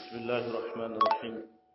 بسم الله الرحمن الرحيم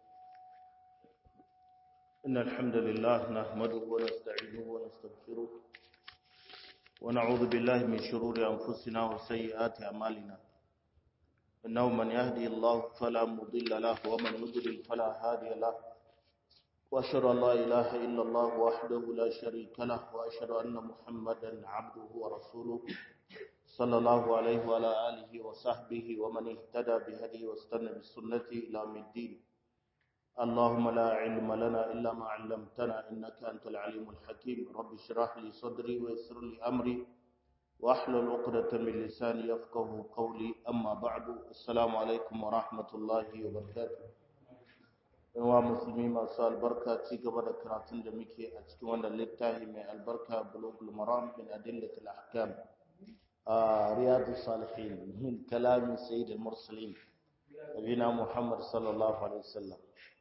إن الحمد لله نحمده ونستعينه ونستغفره ونعوذ بالله من شرور أنفسنا وسيئات أعمالنا إنه من يهدي الله فلا مضل له ومن يضلل فلا هادي له وأشهد أن لا إله إلا الله وحده لا شريك له وأشهد أن محمدا عبده ورسوله صلى الله عليه وعلى آله وصحبه ومن اهتدى بهديه واستنى بسنته إلى يوم الدين اللهم لا علم لنا إلا ما علمتنا إنك أنت العليم الحكيم رب اشرح لي صدري ويسر لي أمري واحلل عقدة من لساني يفقه قولي أما بعد السلام عليكم ورحمة الله وبركاته yawa musulmi masu albarka ci gaba da karatun da muke a cikin wannan littafi mai albarka bulugul maram min adillatil ahkam رياض الصالحين من كلام سيد المرسلين نبينا محمد صلى الله عليه وسلم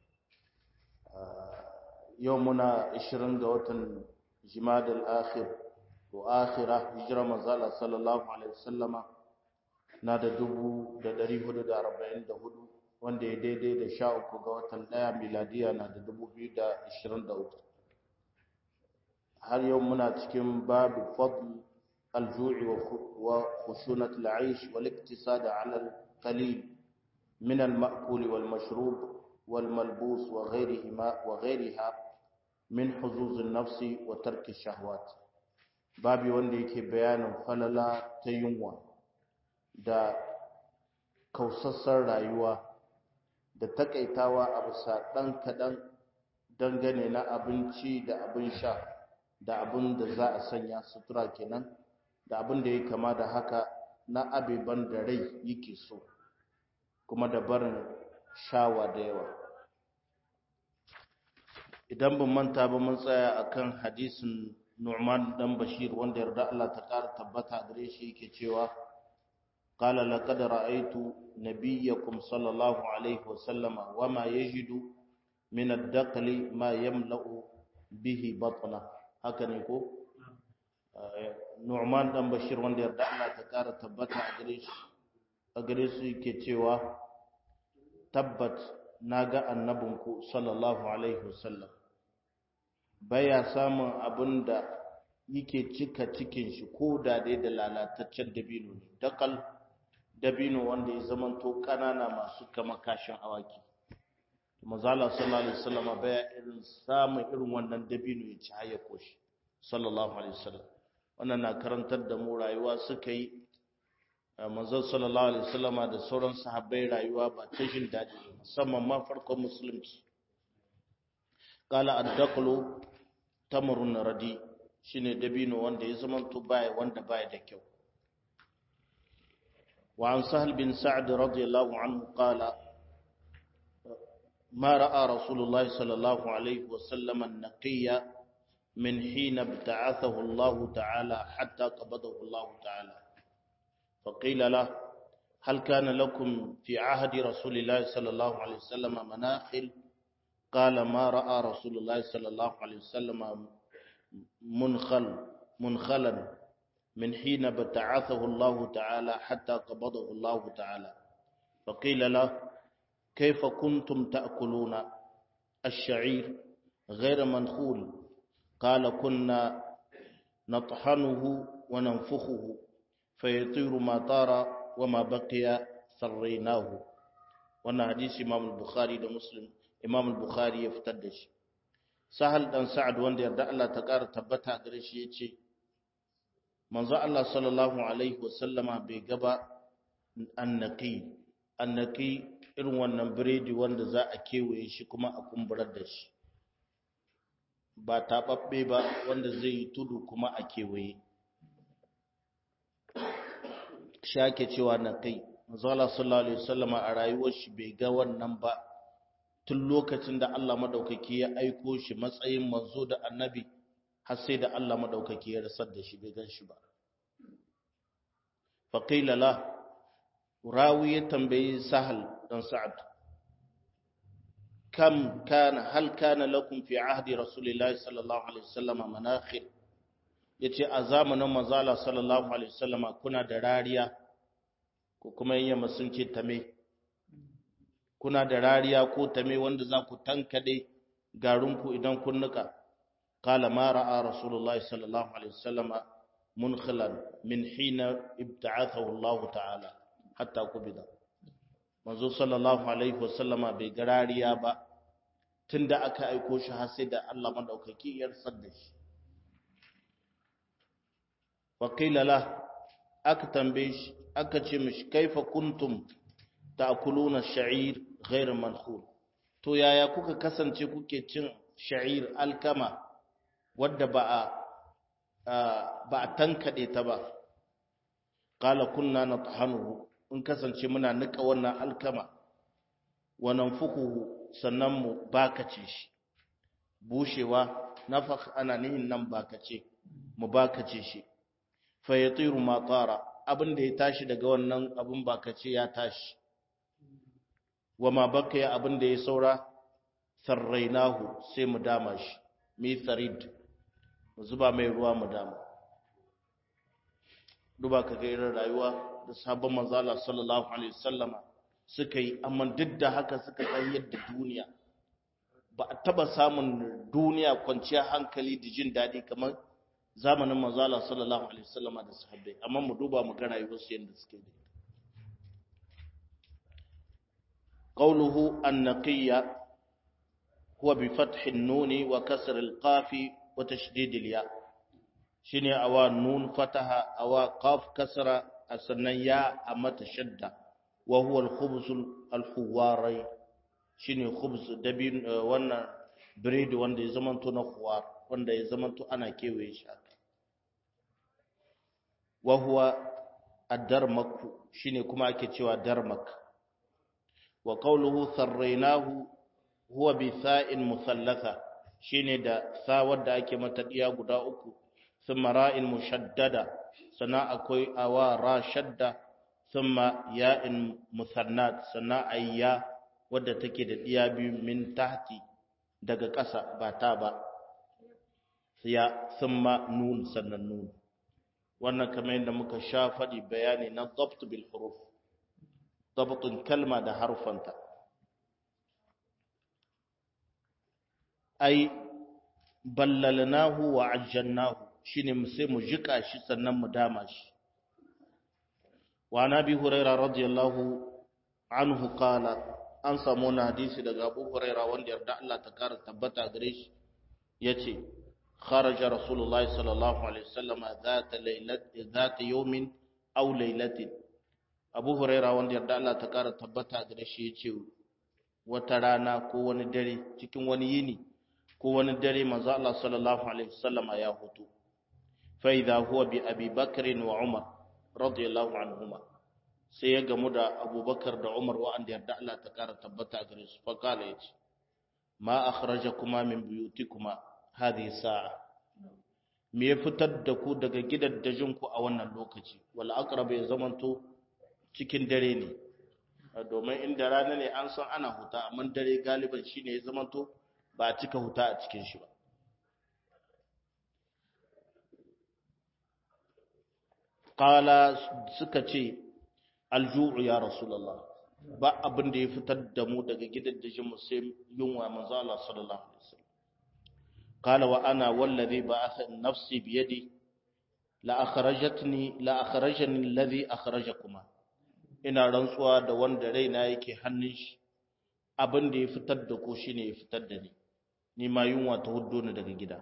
يومنا 20 ga watan جماد الآخر وآخرة هجرة مزالة صلى الله عليه وسلم نادى دبو دا دري هدو دا ربعين دا هدو وان دي دي دي دا شاوكو ga watan daya miladiya na da 2023 har yau muna cikin babu fadl الجوع وخشونة العيش والاقتصاد على القليل من المأكول والمشروب والملبوس وغيرهما وغيرها من حظوظ النفس وترك الشهوات babi wanda yake bayanin falala ta yunwa da kausassar rayuwa da takaitawa a bisa ɗan kaɗan dangane na abinci da abin sha da abin da za a sanya sutura kenan da abin da ya kama da haka na abeban da rai yake so kuma da barin shawa da yawa idan ban manta ba mun tsaya akan hadisin Nu'man dan Bashir wanda yarda Allah ta ƙara tabbata gare shi yake cewa qala laqad ra'aytu nabiyyakum sallallahu alaihi wa sallama wama yajidu min ad-daqli ma yamla'u bihi batna haka ne ko Nu'man dan Bashir wanda yarda Allah ta ƙara tabbata a gare shi a gare su yake cewa tabbat naga annabinku sallallahu alaihi wasallam baya samun abin da yake cika cikin shi ko da dai da lalataccen dabino ne dakal dabino wanda ya zamanto kanana masu kama kashin awaki manzala sallallahu alaihi wasallam baya irin samun irin wannan dabino ya ci haya koshi sallallahu alaihi wasallam wannan na karantar da mu rayuwa suka yi manzon sallallahu alaihi wasallama da sauran sahabbai rayuwa ba ta jin daɗi musamman ma farkon musulunci qala ad-daqlu tamrun radi shine dabino wanda ya zama to baya wanda baya da kyau wa an sahal bin sa'd radiyallahu anhu qala ما رأى رسول الله صلى الله عليه وسلم النقي من حين ابتعثه الله تعالى حتى قبضه الله تعالى فقيل له هل كان لكم في عهد رسول الله صلى الله عليه وسلم مناخل قال ما رأى رسول الله صلى الله عليه وسلم منخل منخلا من حين ابتعثه الله تعالى حتى قبضه الله تعالى فقيل له كيف كنتم تأكلون الشعير غير منخول قال كنا نطحنه وننفخه فيطير ما طار وما بقي سريناه wannan hadisi Imam al-Bukhari da Muslim Imam al-Bukhari ya fitar da shi Sahal dan Sa'ad wanda yarda Allah ta ƙara tabbata gare shi yace manzo Allah sallallahu alaihi wasallama bai gaba annaqi annaqi irin wannan biredi wanda za a kewaye shi kuma a kumburar da shi ba taɓaɓɓe ba wanda zai yi tudu kuma a kewaye shake cewa na kai mazala sallallahu alaihi wasallama a rayuwar shi bai ga wannan ba tun lokacin da Allah madaukaki ya aiko shi matsayin manzo da annabi har sai da Allah madaukaki ya rasar da shi bai gan shi ba faqila la rawi ya tambayi sahal dan sa'ad kam kana hal kana lakum fi ahdi rasulillahi sallallahu alaihi wasallama manakhir yace a zamanin manzala sallallahu alaihi wasallama kuna da rariya ko kuma yamma sun ce tame kuna da rariya ko tame wanda za ku tankade garinku idan kun nuka qala ma ra'a rasulullahi sallallahu alaihi wasallam munkhilan min hina ibta'athahu Allah ta'ala hatta kubida manzo sallallahu alaihi wasallam bai ga rariya ba tunda aka aiko shi har sai da Allah madaukaki ya rasar da shi wa qila la aka tambaye shi aka ce mishi kaifa kuntum ta'kuluna sha'ir ghayr mankhul to yaya kuka kasance kuke cin sha'ir alkama wadda ba a ba a tankade ta ba qala kunna nathanuhu in kasance muna nika wannan alkama wa nanfukuhu sannan mu bakace shi bushewa nafakh ana nihin nan bakace mu bakace shi fa yatiru ma tara abin da ya tashi daga wannan abin bakace ya tashi wa ma baqiya abin da ya saura sarrainahu sai mu dama shi mi sarid mu zuba mai ruwa mu dama duba ka ga irin rayuwa da sabon manzala sallallahu alaihi wasallama suka yi amma duk da haka suka san yadda duniya ba a taba samun duniya kwanciya hankali da jin daɗi kamar zamanin manzala sallallahu alaihi wasallama da sahabbai amma mu duba mu ga rayuwar su yadda suke da قوله النقية هو بفتح النون وكسر القاف وتشديد الياء شنو أوا نون فتح أوا قاف كسر sannan ya a mata shadda wa huwa al-khubz al-huwari shine khubz dabin wannan bread wanda ya zamanto na khuwar wanda ya zamanto ana kewaye shi haka wa huwa ad-darmak shine kuma ake cewa darmak wa qawluhu sarraynahu huwa bi tha'in musallatha shine da sa wadda ake mata diya guda uku thumma ra'in mushaddada sana akwai awa ra shadda thumma ya'in musannat sana ayya wadda take da diya biyu min tahti daga ƙasa ba ta ba ya thumma nun sannan nun wannan kamar yadda muka sha faɗi bayani na dabt bil huruf dabtun kalma da harfanta ai ballalnahu wa ajjalnahu shine mu sai mu jika shi sannan mu dama shi wa nabi huraira radiyallahu anhu qala an samu na hadisi daga abu huraira wanda yarda Allah ta kara tabbata gare shi yace kharaja rasulullahi sallallahu alaihi wasallam zata laylat zata yawmin aw laylatin abu huraira wanda yarda Allah ta kara tabbata gare shi yace wata rana ko wani dare cikin wani yini ko wani dare manzo Allah sallallahu alaihi wasallama ya hutu fa idha huwa bi Abi Bakr wa Umar radiyallahu anhuma sai ya gamu da Abubakar da Umar wa'anda yarda Allah ta kara tabbata gare su fa kala yace ma akhrajakuma min buyutikuma hadhihi sa'a me ya fitar da ku daga gidaddajin ku a wannan lokaci wal aqrab ya zamanto cikin dare ne domin inda rana ne an san ana huta amma dare galiban shine ya zamanto ba a cika huta a cikin shi ba qala suka ce alju'u ya rasulullah ba abin da ya fitar da mu daga gidaddajin mu sai yunwa manzo Allah sallallahu alaihi wasallam qala wa ana wallazi ba'atha nafsi bi yadi la akhrajatni la akhrajani alladhi akhrajakuma ina rantsuwa da wanda raina yake hannun shi abin da ya fitar da ku shine ya fitar da ni ni ma yunwa ta huddo ni daga gida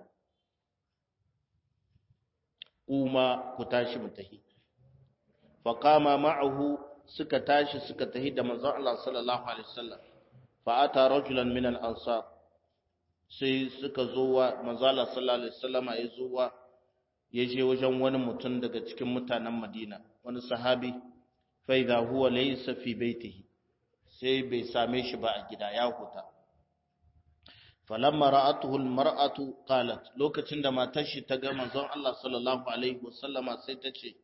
kuma ku tashi mu tahi fa qama ma'ahu suka tashi suka tahi da manzon Allah sallallahu alaihi wasallam fa ata rajulan min al-ansar sai suka zo wa manzon Allah sallallahu alaihi wasallam ya zo wa ya je wajen wani mutum daga cikin mutanen Madina wani sahabi fa idha huwa laysa fi baitihi sai bai same shi ba a gida ya huta falamma ra'atuhu almar'atu qalat lokacin da matar shi ta ga manzon Allah sallallahu alaihi wasallama sai ta ce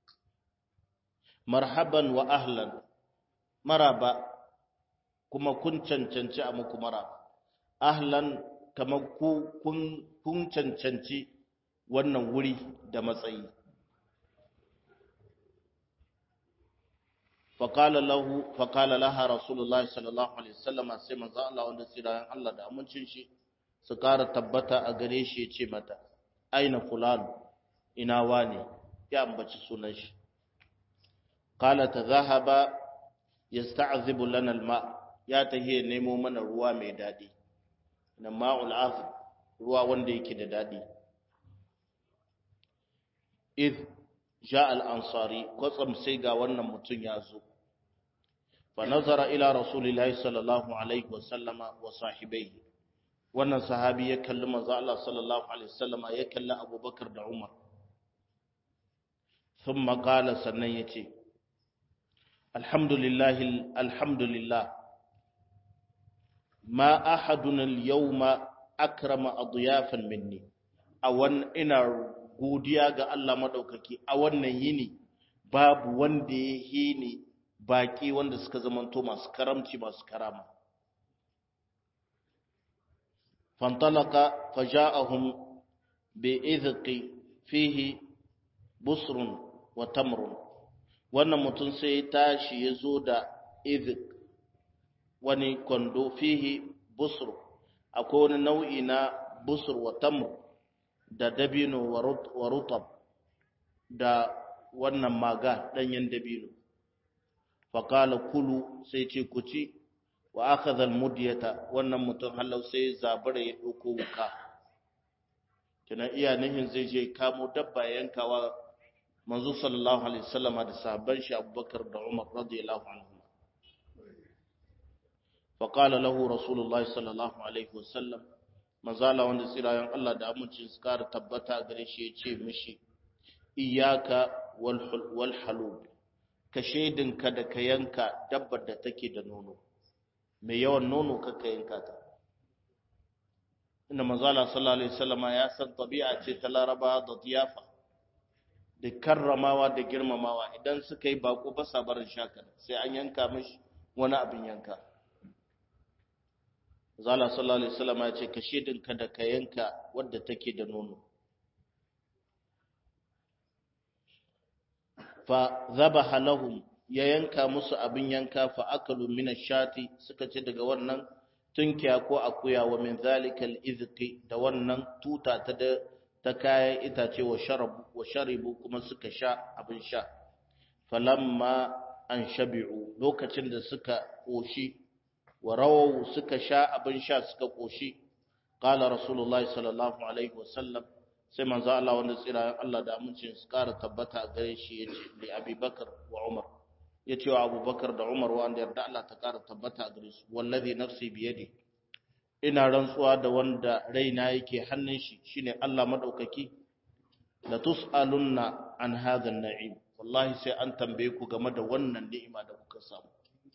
marhaban wa ahlan maraba kuma kun cancanci a muku maraba ahlan kamar ku kun kun cancanci wannan wuri da matsayi فقال له فقال لها رسول الله صلى الله عليه وسلم sai manzo Allah wanda tsirayen Allah da amincin shi su ƙara tabbata a gare shi ya ce mata aina fulan ina wane ya ambaci sunan shi qala tadhahaba yasta'zibu lana alma ya tahiye nemo mana ruwa mai dadi na ma'ul azb ruwa wanda yake da dadi id ja al-ansari kwatsam sai ga wannan mutum ya zo fa nazara ila rasulillahi sallallahu alaihi wa sallama wa sahibaihi wannan sahabi ya kalli manzo Allah sallallahu alaihi wasallama ya kalli Abubakar da Umar thumma qala sannan yace alhamdulillah alhamdulillah ma ahadun al-yawma akrama adyafan minni awan ina godiya ga Allah madaukaki a wannan yini babu wanda ya hini baki wanda suka zamanto masu karamci masu karama فانطلق فجاءهم بإذق فيه بصر وتمر wannan mutum sai tashi ya zo da izik wani kwando fihi busur akwai wani nau'i na busur wa tamr da dabino wa rutab da wannan maga ɗanyen dabino faƙala kulu sai ce ku ci wa akhadha almudyata wannan mutum halau sai zabura ya dauko wuka kina iya nihin zai je kamo dabba yankawa manzo sallallahu alaihi wasallama da sahabban shi Abubakar da Umar radiyallahu anhu fa qala lahu rasulullahi sallallahu alaihi wasallam manzala wanda tsirayen Allah da amincin su kara tabbata gare shi yace mishi iyyaka wal wal halub ka shaidinka da ka yanka dabbar da take da nono mai yawan nono kakka yanka ta inda manzala sallallahu alaihi wasallama ya san tabi'a ce ta laraba da diyafa da karramawa da girmamawa idan suka yi bako ba sa barin shakar sai an yanka mishi wani abin yanka zala sallallahu alaihi wasallama ya ce ka shedinka da ka yanka wadda take da nono fa zabaha lahum ya yanka musu abin yanka fa akalu min ash-shati suka ce daga wannan tunkiya ko akuya wa min zalikal izqi da wannan tuta ta da ta kayan itace wa sharabu wa sharibu kuma suka sha abin sha falamma an shabi'u lokacin da suka koshi wa rawu suka sha abin sha suka koshi qala rasulullahi sallallahu alaihi wasallam sai manzo Allah wanda tsira Allah da amincin su kara tabbata a gare shi yace li Abubakar wa Umar yace wa Abubakar da Umar wanda yarda Allah ta kara tabbata a gare su wallazi nafsi biyadi ina rantsuwa da wanda raina yake hannun shi shine Allah madaukaki la tusalunna an hadha an-na'im wallahi sai an tambaye ku game da wannan ni'ima da kuka samu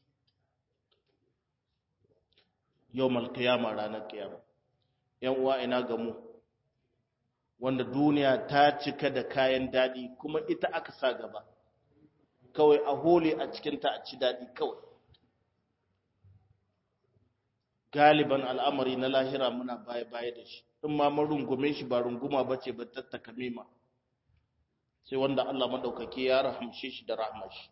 yawmal qiyama ranar qiyama yan uwa ina ga mu wanda duniya ta cika da kayan dadi kuma ita aka sa gaba kawai a hole a cikinta a ci dadi kawai galiban al'amari na lahira muna baya-baya da shi in ma mun rungume shi ba runguma ba ce ba tattaka mima sai wanda Allah madaukake ya rahamshe shi da rahmar shi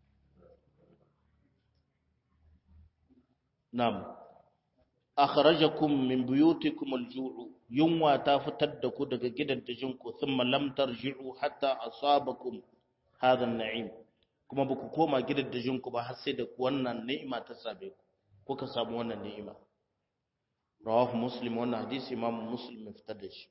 nam akhrajakum min buyutikum al-ju'u yunwa ta fitar da ku daga gidan dajinku thumma lam tarji'u hatta asabakum hadha an-na'im kuma ba ku koma gidan dajinku ba har sai da wannan ni'ima ta same ku kuka samu wannan ni'ima rawahu muslim wannan hadisi imam muslim ya fitar da shi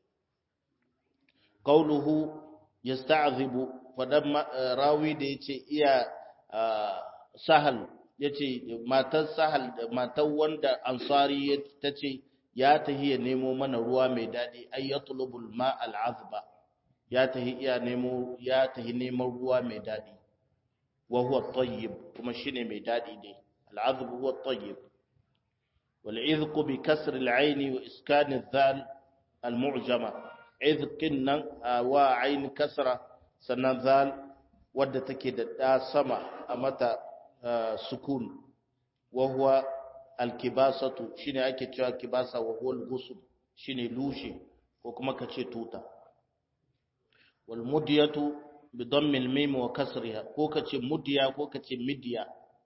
qauluhu yasta'zibu fadan rawi da yace iya sahal yace matar sahal matar wanda ansari tace ya tahi ya nemo mana ruwa mai dadi ay yatlubul ma al'azba ya tahi iya nemo ya tahi neman ruwa mai dadi wa huwa tayyib kuma shine mai dadi ne al'azb huwa tayyib والعذق بكسر العين وإسكان الذال المعجمة عذق وعين كسرة سنة ذال wadda take da ɗa sama a mata sukun wa huwa alkibasatu shine ake cewa kibasa wa huwa al-ghusl shine lushe ko kuma kace tuta wal mudyatu bi dammil mim wa kasriha ko kace mudiya ko kace midiya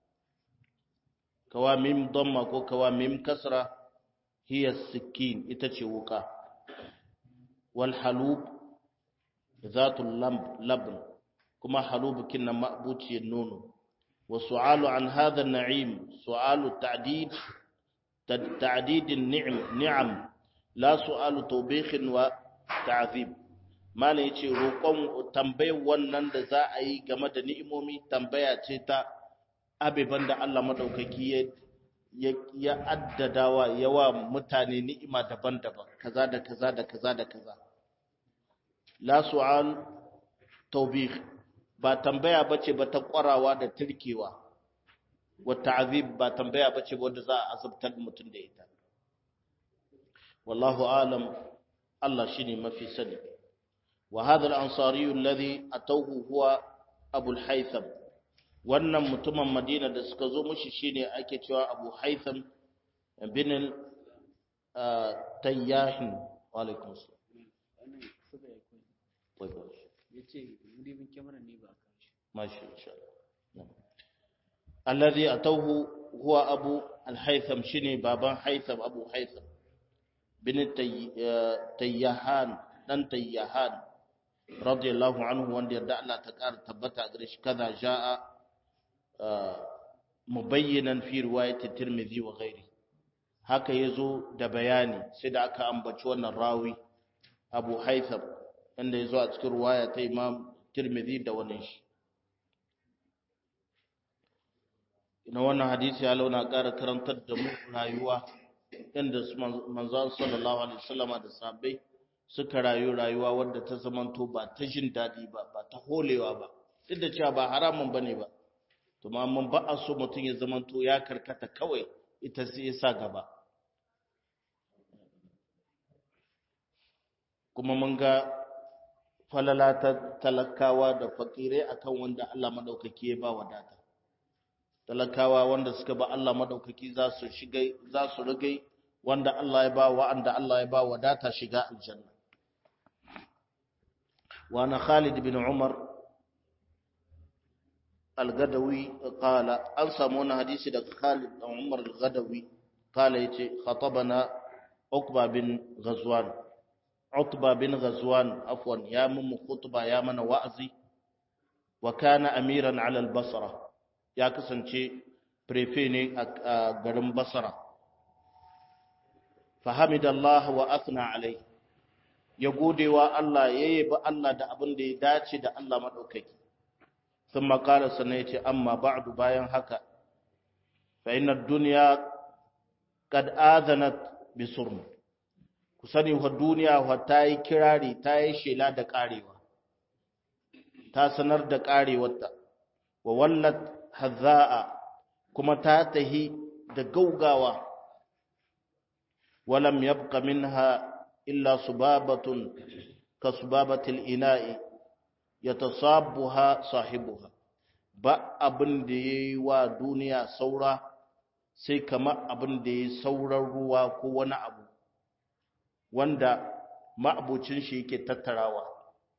kawa mim damma ko kawa mim kasra hiya sikin ita ce wuka wal halub zatul labn kuma halub kinna ma'buci nono wa su'alu an hadha an-na'im su'alu ta'did ta'did an-ni'am ni'am la su'alu tawbikh wa ta'zib mana yace roƙon tambayar wannan da za a yi game da ni'imomi tambaya ce ta abiban da Allah madaukaki ya ya addadawa yawa mutane ni'ima daban-daban kaza da kaza da kaza da kaza la su'al tawbih ba tambaya bace ba ta kwarawa da turkewa wa ta'zib ba tambaya bace wanda za a azabtar mutum da ita wallahu alam Allah shine mafi sani wa hadha al-ansari alladhi atawhu huwa abu al-haytham wannan mutumin Madina da suka zo mushi shine ake cewa Abu Haytham bin Tayyahin wa alaikum salam yace mudibin kyamarar ne ba ka shi mashi insha Allah alladhi atawhu huwa Abu al-Haytham shine baban Haytham Abu Haytham bin Tayyahan dan Tayyahan radiyallahu anhu wanda yarda Allah ta ƙara tabbata gare shi kaza jaa mubayyinan fi riwayat Tirmidhi wa ghairi haka yazo da bayani sai da aka ambaci wannan rawi Abu Haytham inda yazo a cikin riwaya ta Imam Tirmidhi da wannan shi ina wannan hadisi ya launa ƙara karantar da mu rayuwa inda manzon sallallahu alaihi wasallama da sahabbai suka rayu rayuwa wadda ta zamanto ba ta jin daɗi ba ba ta holewa ba duk da cewa ba haramun bane ba to ma mun ba a so mutum ya zamanto ya karkata kawai ita sai ya sa gaba kuma mun ga falala ta talakawa da fakirai akan wanda Allah madaukaki ya ba wadata talakawa wanda suka ba Allah madaukaki za su shiga za su rigai wanda Allah ya ba wa'anda Allah ya ba wadata shiga aljanna wa na Khalid bin Umar al-Gadawi qala an samu wani hadisi daga Khalid bin Umar al-Gadawi qala yace khatabana Uqba bin Ghazwan Utba bin Ghazwan afwan ya mun khutba ya mana wa'azi wa kana amiran ala al-Basra ya kasance prefe ne a garin Basra fahamidallah wa athna alai ya godewa Allah ya yabi Allah da abin da ya dace da Allah madaukaki thumma qala sannan yace amma ba'du bayan haka fa inna ad-dunya qad adanat bi surm ku sani wa duniya wa ta yi kirari ta yi shela da karewa ta sanar da karewarta wa wallat hazza'a kuma ta tahi da gaugawa ولم يبق منها إلا صبابة كصبابة الإناء يتصابها صاحبها ba abin da ya yi wa duniya saura sai kama abin da ya sauran ruwa ko wani abu wanda ma'abucin shi yake tattarawa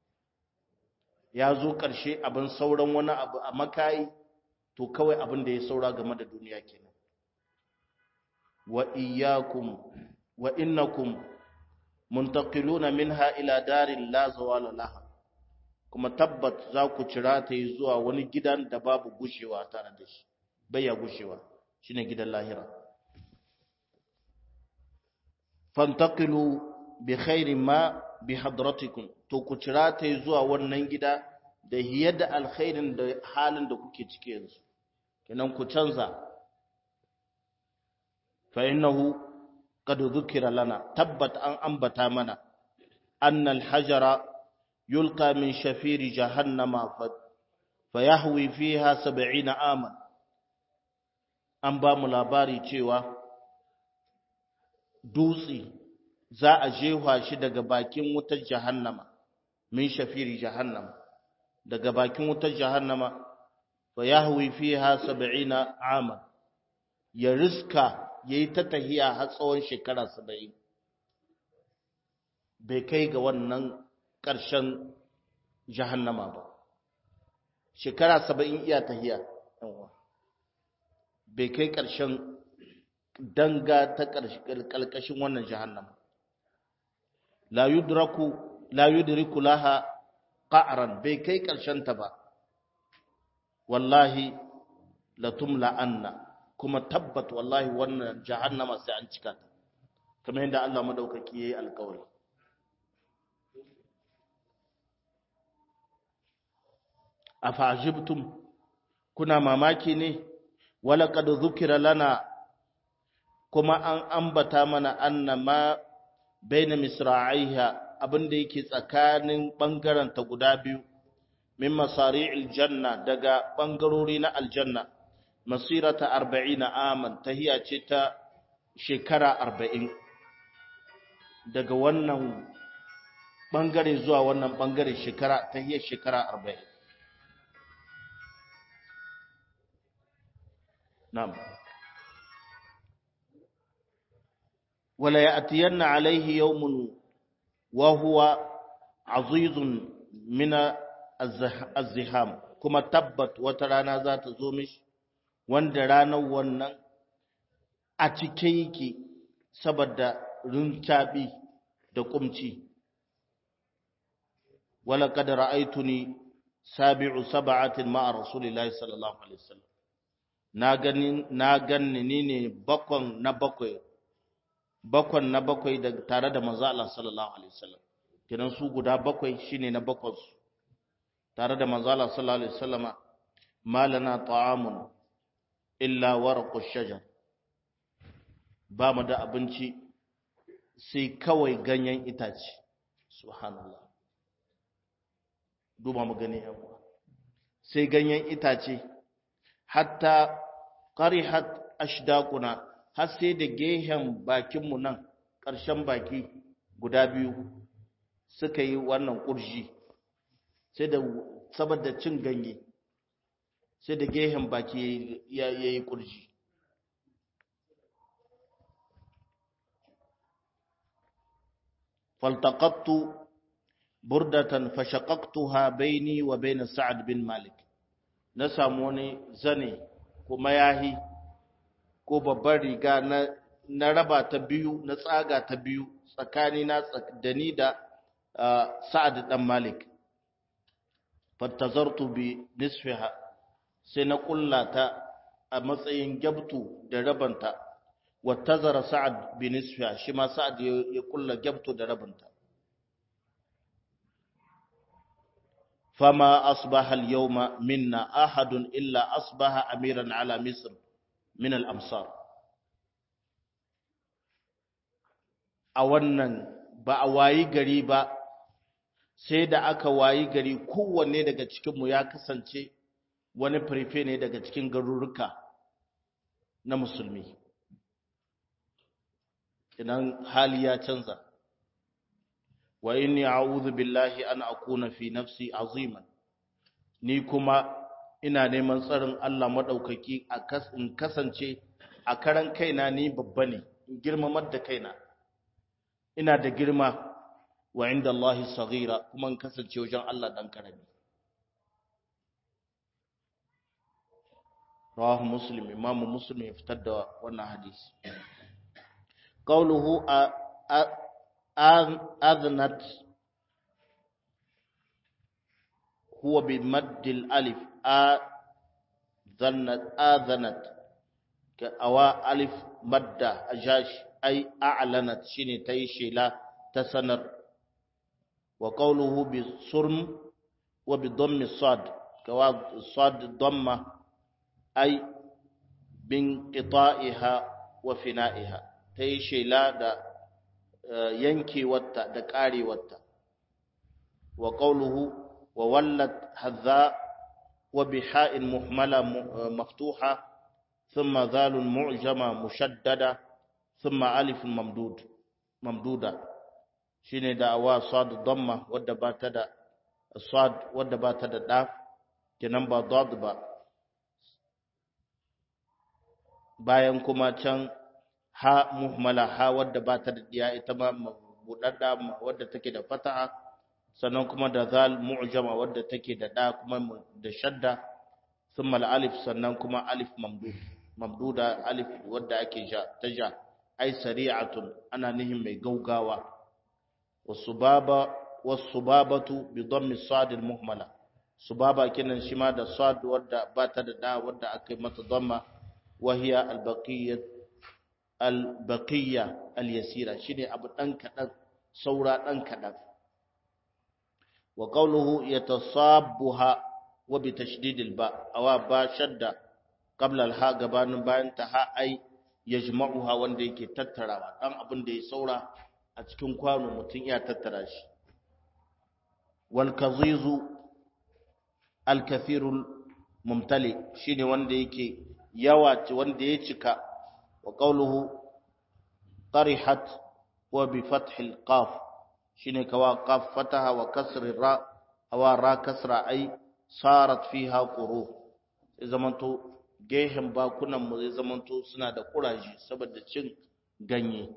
ya zo ƙarshe abin sauran wani abu a makayi to kawai abin da ya saura game da duniya kenan wa iyyakum wa innakum muntaqiluna minha ila darin la zawala laha kuma tabbat za ku cira ta yi zuwa wani gidan da babu gushewa tare da shi baya gushewa shine gidan lahira fantaqilu bi khairi ma bi hadratikum to ku cira ta yi zuwa wannan gida da hiyar da alkhairin da halin da kuke ciki yanzu kenan ku canza fa innahu قد ذكر لنا تبت أن أنبت منا أن الحجر يلقى من شفير جهنم فيهوي فيها سبعين آما an ba mu labari cewa dutse za a jefa shi daga bakin wutar jahannama min shafiri jahannama daga bakin wutar jahannama fa yahwi fiha 70 ama ya riska ya yi ta tahiya har tsawon shekara saba'in bai kai ga wannan ƙarshen jahannama ba shekara saba'in iya tahiya bai kai ƙarshen danga ta ƙarƙashin wannan jahannama la yudraku la yudriku laha qa'ran bai kai ƙarshen ta ba wallahi la tumla anna kuma tabbat wallahi wannan jahannama sai an cika ta kamar yadda Allah madaukaki yayi alƙawari afajibtum kuna mamaki ne wala qad dhukira lana kuma an ambata mana annama baina misra'iha abinda yake tsakanin bangaren ta guda biyu min masari'il janna daga bangarori na aljanna masirata 40 aman tahiya ce ta shekara 40 daga wannan bangare zuwa wannan bangare shekara tahiyar shekara 40 na'am ولا يأتين عليه يوم وهو عزيز من الزحام كما تبت وترانا ذات زومش wanda ranar wannan a cike yake saboda rincaɓi da kumci wala kada ra'aituni sabi'u sab'atin ma'a rasulillahi sallallahu alaihi wasallam na gani na ganni ni ne bakon na bakwai bakon na bakwai da tare da manzo Allah sallallahu alaihi wasallam kenan su guda bakwai shine na bakon su tare da manzo Allah sallallahu alaihi wasallama malana ta'amun illa warqu shajar ba mu da abinci sai kawai ganyen itace subhanallah duba mu gani yan uwa sai ganyen itace hatta qarihat ashdaquna har sai da gehen bakinmu nan ƙarshen baki guda biyu suka yi wannan ƙurji sai da saboda cin ganye sai da gehen baki ya yi ƙurji faltaqattu burdatan fashaqaqtuha baini wa bain sa'ad bin malik na samu wani zane kuma yahi ko babbar riga na na raba ta biyu na tsaga ta biyu tsakani na da ni da sa'ad dan malik fattazartu bi nisfiha sai na kullata a matsayin gyabtu da rabanta wattazara sa'ad bi nisfiha shi ma sa'ad ya kulla gyabtu da rabanta fama asbaha al-yawma minna ahadun illa asbaha amiran ala misr min al-amsar a wannan ba a wayi gari ba sai da aka wayi gari kowanne daga cikinmu ya kasance wani firfe ne daga cikin garuruka na musulmi idan hali ya canza wa inni a'udhu billahi an akuna fi nafsi aziman ni kuma ina neman tsarin Allah madaukaki a in kasance a karan kaina ni babba ne in girmamar da kaina ina da girma wa inda Allah saghira kuma in kasance wajen Allah dan karami rawahu muslim imamu muslim ya fitar da wannan hadisi qawluhu adnat huwa bi madd al alif adnat adnat ka awa alif madda ajash ay a'lanat shine tayi shela ta sanar wa qawluhu bi surm wa bi dhammi sad kawa sad dhamma ay bin qita'iha wa fina'iha tayi shela da yankewarta da karewarta wa qawluhu wa wallat hadha wa biha'in muhmala maftuha thumma dhalun mu'jama mushaddada thumma alifun mamdud mamduda shine da awa sad damma wadda ba ta da sad wadda ba ta da da kenan ba dad ba bayan kuma can ha muhmala ha wadda ba ta da diya ita ma budadda wadda take da fataha sannan kuma da zal mu'jama wadda take da da kuma da shadda thumma alif sannan kuma alif mamdud mamduda alif wadda ake ja ta ja ai sari'atun ana nihin mai gaugawa wasubaba wasubabatu bi dhammi sad al muhmala subaba kenan shi ma da sad wadda ba ta da da wadda aka yi mata dhamma wa hiya al baqiyyah al baqiyya al yasira shine abu dan kadan saura dan kadan wa qawluhu yatasabbuha wa bi tashdid al ba awa ba shadda qabla al ha gabanin bayan ta ha ai yajma'uha wanda yake tattarawa dan abin da ya saura a cikin kwano mutum ya tattara shi wal kazizu al kathirul mumtali shine wanda yake yawa wanda ya cika wa qawluhu qarihat wa bi fath al qaf shine kawa qaf fataha wa kasr ra awa ra kasra ai sarat fiha quru zamanto gehen bakunan mu zai zamanto suna da kuraje saboda cin ganye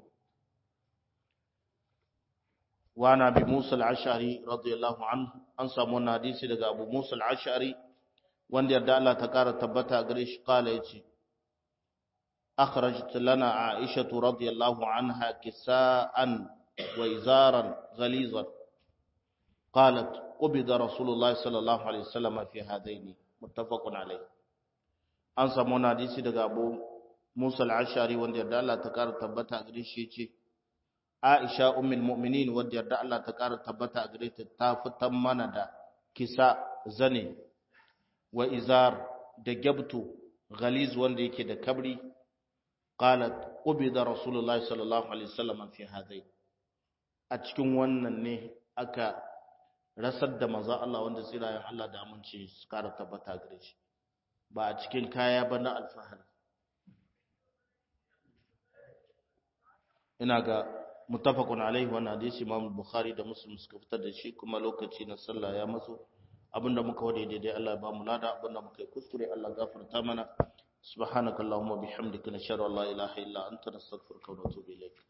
wa na bi Musa al-Ash'ari radiyallahu anhu an samu wannan hadisi daga Abu Musa al-Ash'ari wanda yarda Allah ta kara tabbata gare shi kala yace akhrajat lana Aisha radiyallahu anha kisaan wa izaran ghalizan قالت قبض رسول الله صلى الله عليه وسلم في هذين متفق عليه an samu wani hadisi daga abu musa al'ashari wanda yarda Allah ta ƙara tabbata a gare shi ce aisha ummul mu'minin wanda yarda Allah ta ƙara tabbata a gare ta ta fitan mana da kisa zane wa izar da gyabtu ghaliz wanda yake da kabri qalat qubida rasulullahi sallallahu alaihi wasallam fi hadai a cikin wannan ne aka rasar da manzo Allah wanda tsirayen Allah da amince su ƙara tabbata gare shi ba a cikin kaya ba na alfahari ina ga mutafakun alaihi wannan hadisi imam bukhari da muslim suka fitar da shi kuma lokaci na sallah ya maso abinda muka wade daidai Allah ya ba mu lada abinda muka yi kuskure Allah gafarta mana subhanakallahumma bihamdika nashhadu an la ilaha illa anta nastaghfiruka wa natubu ilayk